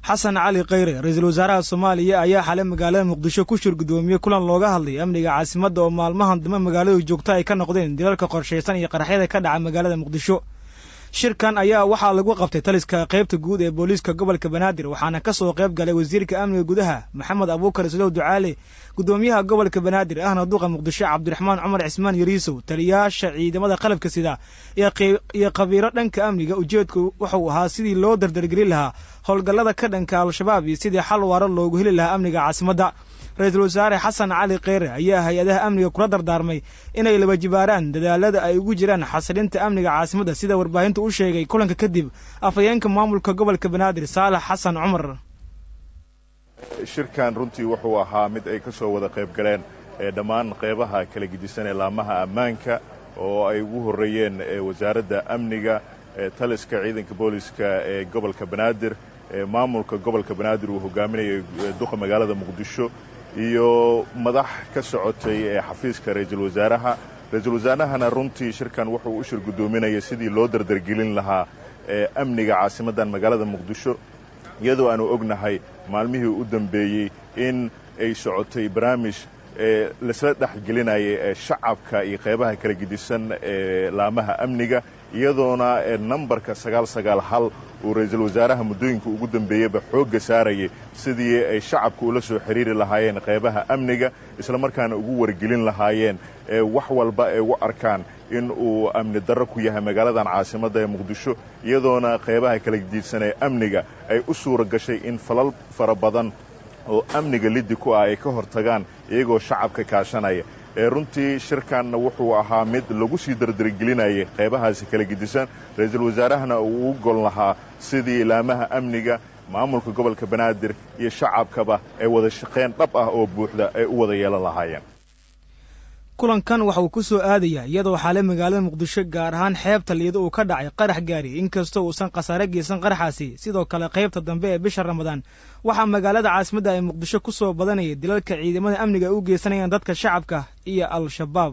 xasan cali khayre ra-iisul wasaaraha soomaaliya ayaa xalay magaalada muqdisho ku shir guddoomiyey kulan looga hadlay amniga caasimadda oo maalmahan dambe magaaladu joogto ay ka noqdeen dilalka qorshaysan iyo qaraxyada ka dhaca magaalada muqdisho shirkan ayaa waxaa lagu qabtay taliska qaybta guud ee booliiska gobolka banaadir waxaana ka soo qayb galay wasiirka amniga gudaha maxamed abuukar islow ducaale guddoomiyaha gobolka banaadir ahna duqa muqdisho cabdiraxmaan cumar cismaan yariisow taliyayaasha ciidamada qalabka sida iyo khabiiro dhanka amniga ujeedku wuxuu ahaa sidii loo dardargelin lahaa howlgallada ka dhanka al-shabaab iyo sidii xal waaro loogu heli lahaa amniga caasimadda ra-iisul wasaare xasan cali kheyre ayaa hay-adaha amniga kula dardaarmay inay laba jibaaraan dadaalada ay ugu jiraan xasilinta amniga caasimadda sida warbaahintu u sheegay kulanka kadib afhayeenka maamulka gobolka banaadir saalax xasan cumar shirkan runtii wuxuu ahaa mid ay ka soo wada qayb galeen dhammaan qeybaha kala gedisan ee laamaha ammaanka oo ay ugu horreeyeen wasaaradda amniga taliska ciidanka booliska ee gobolka banaadir maamulka gobolka banaadir uu hogaaminayay duqa magaalada muqdisho iyo madax ka socotay ee xafiiska ra-iisul wasaaraha ra-iisul wasaarahana runtii shirkan wuxuu u shir guddoominayay sidii loo dardargelin lahaa amniga caasimaddan magaalada muqdisho iyadoo aanu ognahay maalmihii u dambeeyey in ay socotay barnaamij ee laisla dhexgelinayay ee shacabka iyo qeybaha kala gedisan ee laamaha amniga iyadoona nambarka sagaal sagaal hal uu ra-iisul wasaaraha muddooyinka ugu dambeeyeyba xoogga saarayay sidii ay shacabka ula soo xiriiri lahaayeen qeybaha amniga islamarkaana ugu wargelin lahaayeen wax walba ay u arkaan in uu amni darro ku yahay magaaladan caasimadda ee muqdisho iyadoona qeybaha kala gedisan ee amniga ay u suura gashay in falal fara badan oo amniga liddi ku ah ay ka hortagaan iyagoo shacabka kaashanaya runtii shirkanna wuxuu ahaa mid lagu sii dardargelinayay qeybahaasi kala gedisan ra-iisul wasaarahana uu u gol lahaa sidii laamaha amniga maamulka gobolka banaadir iyo shacabkaba ay wada shaqayn dhab ah oo buuxda ay u wada yeelan lahaayeen kulankan waxa uu ku soo aadayaa iyadoo xaale magaalada muqdisho gaar ahaan xeebta liido uu ka dhacay qarax gaari inkastoo uusan khasaare geysan qaraxaasi sidoo kale qaybta dambe ee bisha ramadaan waxaa magaalada caasimadda ay muqdisho ku soo badanayay dilalka ciidamada amniga ay u geysanayaan dadka shacabka iyo al-shabaab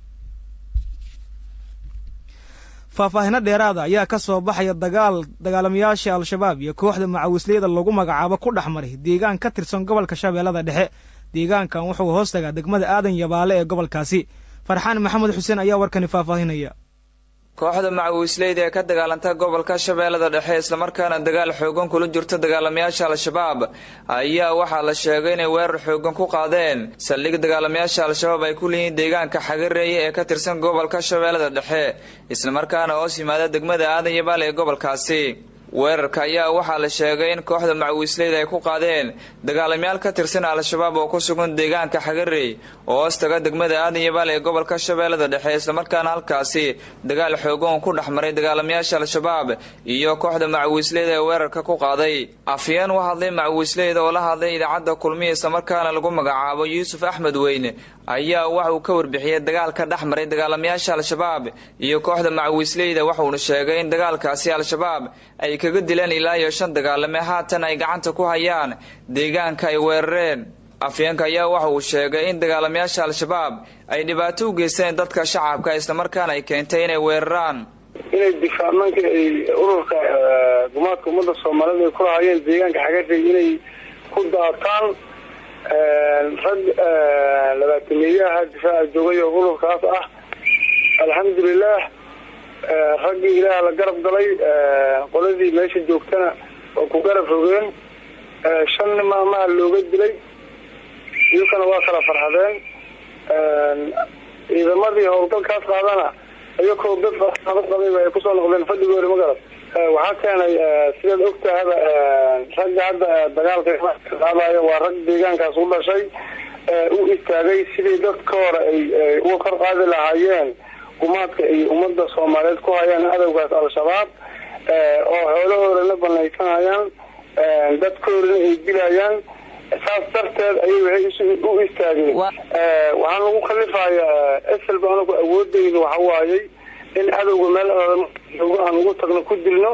faahfaahino dheeraada ayaa ka soo baxaya dagaal dagaalamayaasha al-shabaab iyo kooxda macawisleyada lagu magacaabo ku dhex maray deegaan ka tirsan gobolka shabeellada dhexe deegaankan wuxuu hoos tagaa degmada aadan yabaale ee gobolkaasi farxaan maxamed xuseen ayaa warkani faahfaahinaya kooxda macawisleyda ee ka dagaalanta gobolka shabeellada dhexe islamarkaana dagaal xoogan kula jirto dagaalamayaasha al-shabaab ayaa waxaa la sheegay inay weerar xoogan ku qaadeen saldhig dagaalamayaasha al-shabaab ay ku leeyihiin deegaanka xagareeye ee ka tirsan gobolka shabeellada dhexe islamarkaana hoos yimaada degmada aadan yabaale ee gobolkaasi weerarka ayaa waxaa la sheegay in kooxda macawisleyda ay ku qaadeen dagaalamayaal ka tirsan al-shabaab oo ku sugan deegaanka xagarey oo hoos taga degmada aadan yabaal ee gobolka shabeellada dhexe islamarkaana halkaasi dagaal xoogan ku dhex maray dagaalamayaasha al-shabaab iyo kooxda macawisleyda ee weerarka ku qaaday afyeen u hadlay macawisleyda oo la hadlay idaacadda kulmiya islamarkaana lagu magacaabo yuusuf axmed weyne ayaa waxa uu ka warbixiyey dagaalka dhex maray dagaalamayaasha al-shabaab iyo kooxda macawisleyda waxuuna sheegay in dagaalkaasi al-shabaab ay kaga dileen ilaa iyo shan dagaalame haatan ay gacanta ku hayaan deegaanka ay weerareen afyeenka ayaa waxa uu sheegay in dagaalamayaasha al-shabaab ay dhibaato u geysteen dadka shacabka islamarkaana ay keentay inay weeraraan inay difaacmaanka ay ururka gumaadka ummadda soomaalida ay kula hayeen deegaanka xagashay inay ku daataan rag labaatameeyaha difaaca joogay oo ururkaas ah alxamdulilah raggii ilaah la garab galay qoladii meesha joogtana oo ku garab rogeen shan maamaha looga dilay iyukana waa kala farxadeen ciidamadii howlgalkaas qaadana iyakoo dad qabayba ay kusoo noqdeen fadhigoori magarad waxaa keenay sidaad ogtahaba ragga hadda dagaalka qaadayo waa rag deegaankaas u dhashay u istaagay sidii dadka hore ay uga kor qaadi lahaayeen gumaadka ay ummadda soomaaliyeed ku hayaan cadowgaas al-shabaab oo xoolahoodana banaysanayaan dadkoodana ay dilayaan saas darteed ayay waxay u istaageen waxaan lagu khalifayaa esel ba anagu awoodeyda waxa waayey in cadowga meel joogo aan ugu tagno ku dilno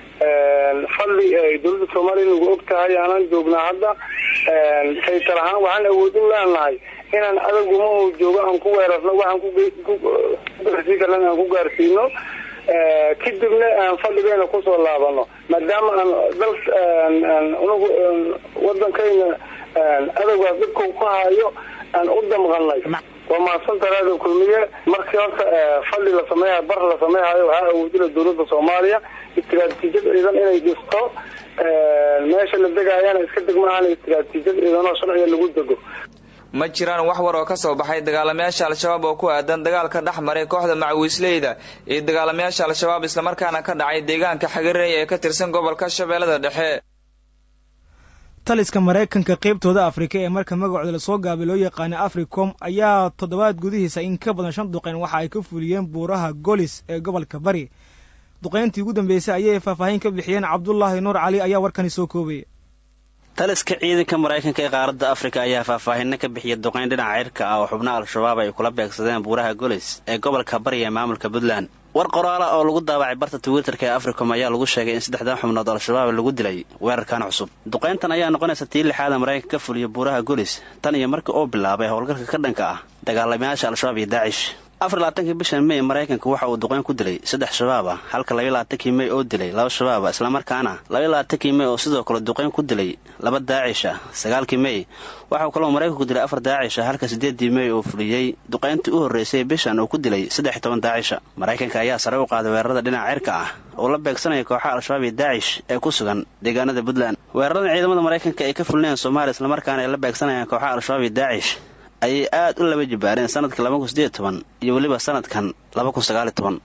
fadli dowladda soomaaliya nagu og tahay aanan joognaa hadda saytar ahaan waxaan awoodin leenahay inaan cadowga mahu joogo aan ku weerarno waxaan kugaarsiin karna aan ku gaarsiino kadibna aan fadhigeena kusoo laabano maadaama aan dal unugu wadankayna adowgaas dhibka ku hayo aan u damqanay waa mahadsanta raadiyo kulmiye markii horta fadhi la sameeya bar la sameehayo waxaa awoodila dawladda soomaaliya istiraatiijiyad ciidan inay dhisto meesha la degaayana iska degmaahan istiraatiijiyad ciidanoo sharciga lagu dego ma jiraan wax war oo ka soo baxay dagaalamayaasha al-shabaab oo ku aadan dagaalka dhex maray kooxda macawiisleyda iyo dagaalamayaasha al-shabaab islamarkaana ka dhacay deegaanka xagarey ee ka tirsan gobolka shabeellada dhexe taliska maraykanka qaybtooda afrika ee marka magacooda lasoo gaabay loo yaqaana africom ayaa toddobaad gudihiisa in ka badan shan duqeyn waxa ay ka fuliyeen buuraha golis ee gobolka bari duqeyntii ugu dambeysay ayay faahfaahin ka bixiyeen cabdulaahi nuur cali ayaa warkani soo koobaya taliska ciidanka maraykanka ee qaaradda afrika ayaa faahfaahinno ka bixiya duqeyn dhinaca cirka ah oo xubnaha al-shabaab ay kula beegsadeen buuraha golis ee gobolka bari ee maamulka puntland war qoraala oo lagu daabacay barta twitterka ee africom ayaa lagu sheegay in saddexdan xubnood al-shabaab lagu dilay weerarkan cusub duqayntan ayaa noqonaysa tii lixaada maraykanka ka fuliya buuraha golis tan iyo markii uu bilaabay howlgalka ka dhanka ah dagaalamayaasha al-shabaab iyo daacish afar labaatankii bisha mey maraykanka waxa uu duqeyn ku dilay saddex shabaab ah halka labaiy labaatankii mey oo dilay laba shabaab ah islamarkaana labaiy labaatankii mey oo sidoo kale duqeyn ku dilay laba daacish ah sagaalkii mey waxauu kaloo maraykanku dilay afar daacish ah halka siddeeddii mey oo fuliyey duqayntii u horreysay bishan uu ku dilay saddex iyo toban daacisha maraykanka ayaa sare u qaaday weerarada dhinaca cirka ah oo la beegsanaya kooxaha al-shabaab iyo daacish ee ku sugan deegaanada puntland weeraradan ciidamada maraykanka ay ka fulinayan soomaaliya islamarkaana ay la beegsanayaan kooxaha al-shabaab iyo daacish ayay aad u laba jibaareen sanadka laba kun sideed toban iyo weliba sanadkan laba kun sagaaliyo toban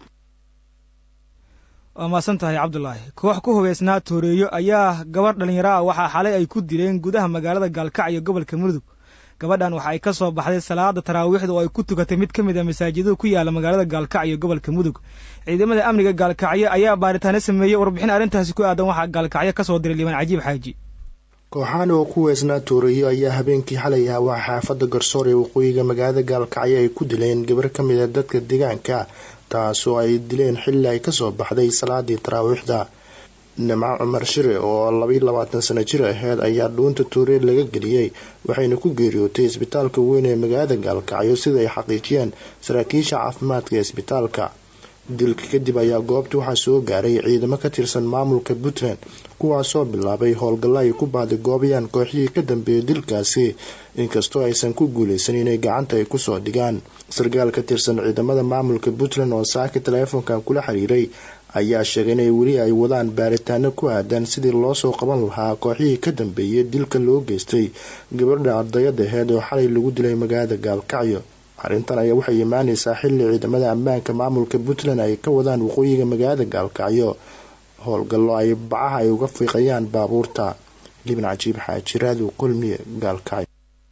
waa mahadsan tahay cabdulaahi koox ku hubeysnaa tooreeyo ayaa gabarh dhallinyaro ah waxaa xalay ay ku dileen gudaha magaalada gaalkacyo gobolka mudug gabadhan waxa ay ka soo baxday salaada taraawiixda oo ay ku tukatay mid ka mid a masaajidada ku yaala magaalada gaalkacyo gobolka mudug ciidamada amniga gaalkacyo ayaa baaritaano sameeyey warbixin arrintaasi ku aadan waxaa gaalkacyo ka soo diray liibaan cajiib xaaji kooxaan oo ku weysnaa tooreeyo ayaa habeenkii xalay ah waa xaafadda garsoor ee waqooyiga magaalada gaalkacyo ay ku dileen gabar ka mid a dadka deegaanka taasoo ay dileen xilli ay kasoo baxday salaadii taraawiixda nimco cumar shire oo labaiy labaatan sano jir aheyd ayaa dhuunta tooree laga geliyey waxayna ku geeriyootay isbitaalka weyn ee magaalada gaalkacyo sida ay xaqiijiyeen saraakiisha caafimaadka ee isbitaalka dilka kadib ayaa goobta waxaa soo gaaray ciidamo ka tirsan maamulka puntland kuwaasoo bilaabay howlgallo ay ku baadigoobayaan kooxihii ka dambeeyay dilkaasi inkastoo aysan ku guuleysan inay gacanta ay kusoo dhigaan sarkaal ka tirsan ciidamada maamulka puntland oo saaka taleefonkan kula xiriiray ayaa sheegay inay weli ay wadaan baaritaano ku aadan sidii loosoo qaban lahaa kooxihii ka dambeeyay dilka loo geystay gabadha ardayada aheyd oo xalay lagu dilay magaalada gaalkacyo arrintan ayaa waxay imaaneysaa xilli ciidamada ammaanka maamulka puntland ay ka wadaan waqooyiga magaalada gaalkacyo howlgallo ay bacaha ay uga fiiqayaan baabuurta libin cajiib xaajiraadu kulmiye gaalkacyo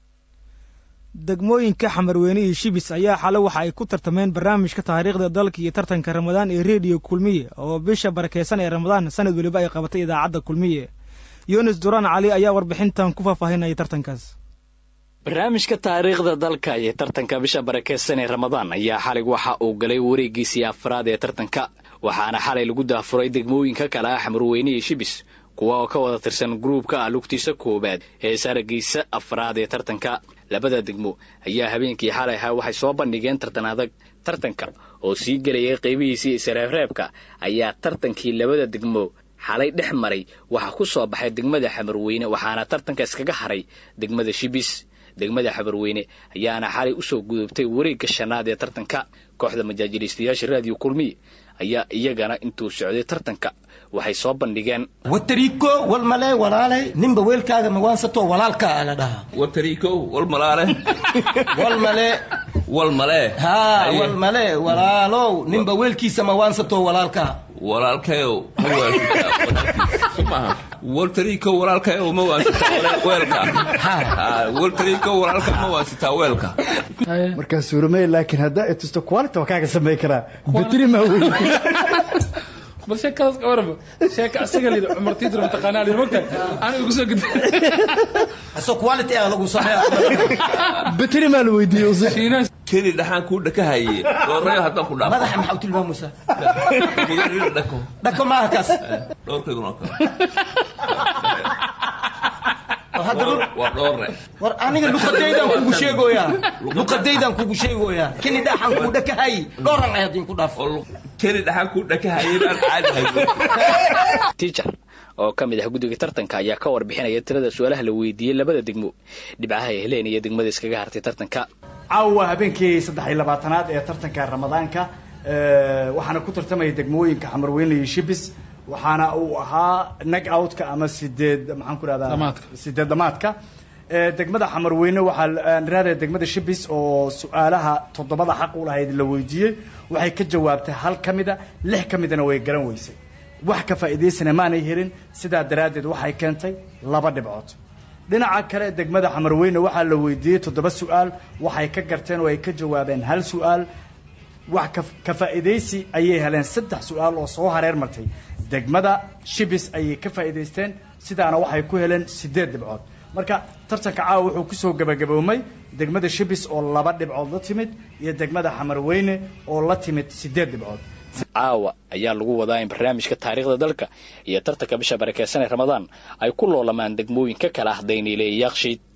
degmooyinka xamarweyne iyo shibis ayaa xale waxa ay ku tartameen barnaamijka taariikhda dalka iyo tartanka ramadaan ee rediyo kulmiye oo bisha barakeysan ee ramadaan sanad weliba ay qabatay idaacadda kulmiye yunis duraan cali ayaa warbixintan ku faahfaahinaya tartankaas barnaamijka taariikhda dalka iyo tartanka bisha barakeysan ee ramadaan ayaa xalay waxa uu galay wareegiisii afraad ee tartanka waxaana xalay lagu daafuray degmooyinka kale ah xamarweyne iyo shibis kuwa oo ka wada tirsan gruubka ah lugtiisa koowaad ee saaragiisa afraad ee tartanka labada degmo ayaa habeenkii xalay ahaa waxay soo bandhigeen tartan adag tartanka oo sii gelayay qaybihiisii isreebreebka ayaa tartankii labada degmo xalay dhex maray waxaa ku soo baxay degmada xamarweyne waxaana tartanka iskaga haray degmada shibis degmada xamarweyne ayaana xalay usoo gudubtay wareegga shanaad ee tartanka kooxda majaajiliistayaasha raadiyo kulmiye ayaa iyagana intuu socday tartanka waxay soo bandhigeen watariiko walmale walaale ninba weelkaaga mawaansato walaalka la dhahaa watariiko walmalaale walmale walmale haa walmale walaalow ninba weelkiisa mawaansato walaalka walaalkayow ma waansitaa waltariiko walaalkayow ma waansitaa weelka waltariiko walaalka ma waansitaa weelka markaa suuramey laakiin haddaa itusto quality waa kaaga samey karaa batri maa wey bal sheekadaas ka waraba sheeka asaga lidi cumar tiidro mataqaanaa lidi mogta aniga igu soo gudbay aso quality ah lagu sameeya batri maa la weydiiyey usi keli dhaxaan kuu dhakahaye doorayo haddaan ku dhaafo madaxa maxaa u tilmaamaysaa miyarina dhako dhako maaha kaas dhowrkayguna kale waa dhoorre war aniga luqadaydan kugu sheegoyaa luqadaydan kugu sheegoyaa kini dhaxan kuu dhakahay dhooran ay haddin ku dhaafo keli dhaxan kuu dhakahayeen aan caadi hayno tiijar oo ka mid ah guddiga tartanka ayaa ka warbixinaya tirada su-aalaha la weydiiyey labada degmo dhibcaha ay heleen iyo degmada iskaga hartay tartanka caawa habeenkii saddex iyo labaatanaad ee tartanka ramadaanka waxaana ku tartamaya degmooyinka xamarweyne iyo shibis waxaana uu ahaa nag outka ama sideed maxaan ku rahdaa Dhamaadka. sideed dhamaadka Ee, degmada xamarweyne waxaa raadaya degmada shibis oo su-aalaha toddobada xaq u lahayd la weydiiyey waxay ka jawaabtay hal ka mida lix ka midana way garan weysay wax ka faa'iidaysana maanay helin sidaa daraaddeed waxay keentay laba dhibcood dhinaca kale degmada xamarweyne waxaa la weydiiyey toddoba su-aal waxay ka garteen oo ay ka jawaabeen hal su-aal wax ka- ka faa'iidaysi ayay heleen saddex su-aal oo soo hareer martay degmada shibis ayay ka faa'iidaysteen sidaana waxay ku heleen sideed dhibcood marka tartanka caawa wuxuu kusoo gabagaboomay degmada shibis oo laba dhibcood la timid iyo degmada xamarweyne oo la timid sideed dhibcood caawa ayaa lagu wadaa in barnaamijka taariikhda dalka iyo tartanka bisha barakeysan ee ramadaan ay ku loolamaan degmooyin ka kala ah dayniile iyo yakshiid